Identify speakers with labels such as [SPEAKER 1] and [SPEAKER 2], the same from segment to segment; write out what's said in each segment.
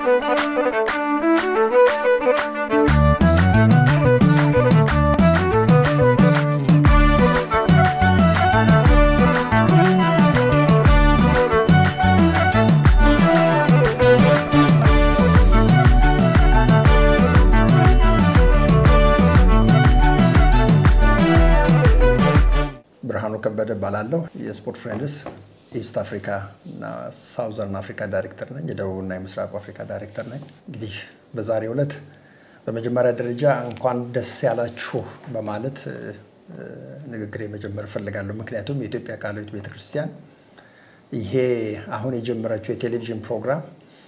[SPEAKER 1] ብርሃኑ ከበደ እባላለሁ። የስፖርት ፍሬንድስ ኢስት አፍሪካ እና ሳውዘርን አፍሪካ ዳይሬክተር ነኝ። የደቡብና የምስራቁ አፍሪካ ዳይሬክተር ነኝ። እንግዲህ በዛሬው ዕለት በመጀመሪያ ደረጃ እንኳን ደስ ያላችሁ በማለት ንግግር መጀመር እፈልጋለሁ። ምክንያቱም የኢትዮጵያ ቃለ ሕይወት ቤተክርስቲያን ይሄ አሁን የጀመረችው የቴሌቪዥን ፕሮግራም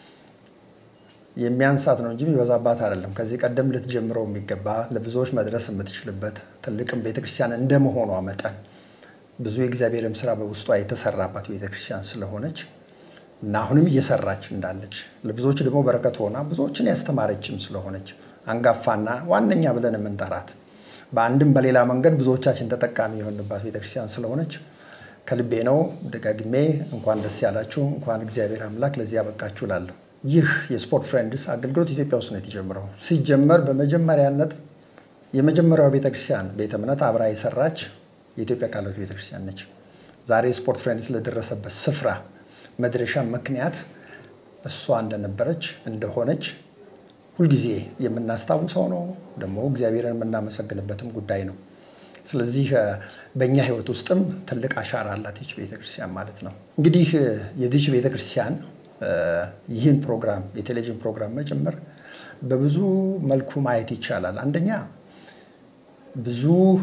[SPEAKER 1] የሚያንሳት ነው እንጂ የሚበዛባት አይደለም። ከዚህ ቀደም ልትጀምረው የሚገባ ለብዙዎች መድረስ የምትችልበት ትልቅም ቤተክርስቲያን እንደመሆኗ መጠን ብዙ የእግዚአብሔርም ስራ በውስጧ የተሰራባት ቤተክርስቲያን ስለሆነች እና አሁንም እየሰራች እንዳለች ለብዙዎች ደግሞ በረከት ሆና ብዙዎችን ያስተማረችም ስለሆነች አንጋፋና ዋነኛ ብለን የምንጠራት በአንድም በሌላ መንገድ ብዙዎቻችን ተጠቃሚ የሆንባት ቤተክርስቲያን ስለሆነች ከልቤ ነው ደጋግሜ እንኳን ደስ ያላችሁ፣ እንኳን እግዚአብሔር አምላክ ለዚህ ያበቃችሁ እላለሁ። ይህ የስፖርት ፍሬንድስ አገልግሎት ኢትዮጵያ ውስጥ ነው የተጀመረው። ሲጀመር በመጀመሪያነት የመጀመሪያው ቤተክርስቲያን ቤተ እምነት አብራ የሰራች የኢትዮጵያ ቃለ ሕይወት ቤተክርስቲያን ነች። ዛሬ ስፖርት ፍሬንድስ ለደረሰበት ስፍራ መድረሻ ምክንያት እሷ እንደነበረች እንደሆነች ሁልጊዜ የምናስታውሰው ነው። ደግሞ እግዚአብሔርን የምናመሰግንበትም ጉዳይ ነው። ስለዚህ በእኛ ህይወት ውስጥም ትልቅ አሻራ አላት ይች ቤተክርስቲያን ማለት ነው። እንግዲህ የዚች ቤተክርስቲያን ይህን ፕሮግራም የቴሌቪዥን ፕሮግራም መጀመር በብዙ መልኩ ማየት ይቻላል። አንደኛ ብዙ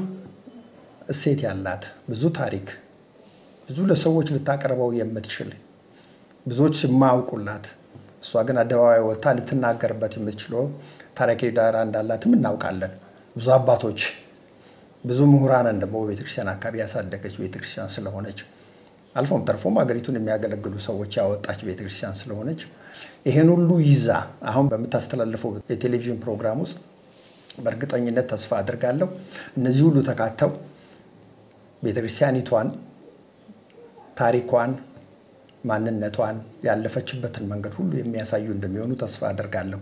[SPEAKER 1] እሴት ያላት ብዙ ታሪክ ብዙ ለሰዎች ልታቀርበው የምትችል ብዙዎች የማያውቁላት እሷ ግን አደባባይ ወጥታ ልትናገርበት የምትችለው ታሪካዊ ዳራ እንዳላትም እናውቃለን። ብዙ አባቶች ብዙ ምሁራንን ደግሞ በቤተክርስቲያን አካባቢ ያሳደገች ቤተክርስቲያን ስለሆነች አልፎም ተርፎም ሀገሪቱን የሚያገለግሉ ሰዎች ያወጣች ቤተክርስቲያን ስለሆነች ይሄን ሁሉ ይዛ አሁን በምታስተላልፈው የቴሌቪዥን ፕሮግራም ውስጥ በእርግጠኝነት ተስፋ አድርጋለሁ እነዚህ ሁሉ ተካተው ቤተክርስቲያኒቷን፣ ታሪኳን፣ ማንነቷን ያለፈችበትን መንገድ ሁሉ የሚያሳዩ እንደሚሆኑ ተስፋ አድርጋለሁ።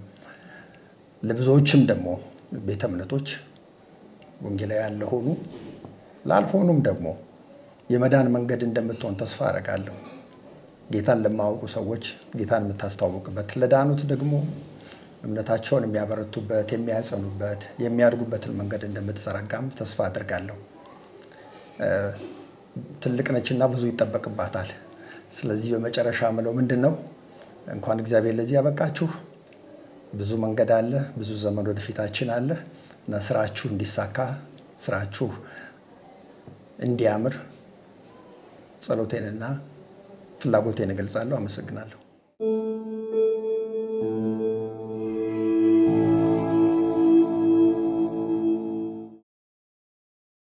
[SPEAKER 1] ለብዙዎችም ደግሞ ቤተ እምነቶች ወንጌላውያን ለሆኑ ላልሆኑም ደግሞ የመዳን መንገድ እንደምትሆን ተስፋ አደርጋለሁ። ጌታን ለማያውቁ ሰዎች ጌታን የምታስተዋውቅበት፣ ለዳኑት ደግሞ እምነታቸውን የሚያበረቱበት፣ የሚያጸኑበት፣ የሚያድጉበትን መንገድ እንደምትዘረጋም ተስፋ አድርጋለሁ። ትልቅ ነችና ብዙ ይጠበቅባታል። ስለዚህ በመጨረሻ ምለው ምንድን ነው እንኳን እግዚአብሔር ለዚህ ያበቃችሁ። ብዙ መንገድ አለ፣ ብዙ ዘመን ወደፊታችን አለ እና ስራችሁ እንዲሳካ ስራችሁ እንዲያምር ጸሎቴንና ፍላጎቴን እገልጻለሁ። አመሰግናለሁ።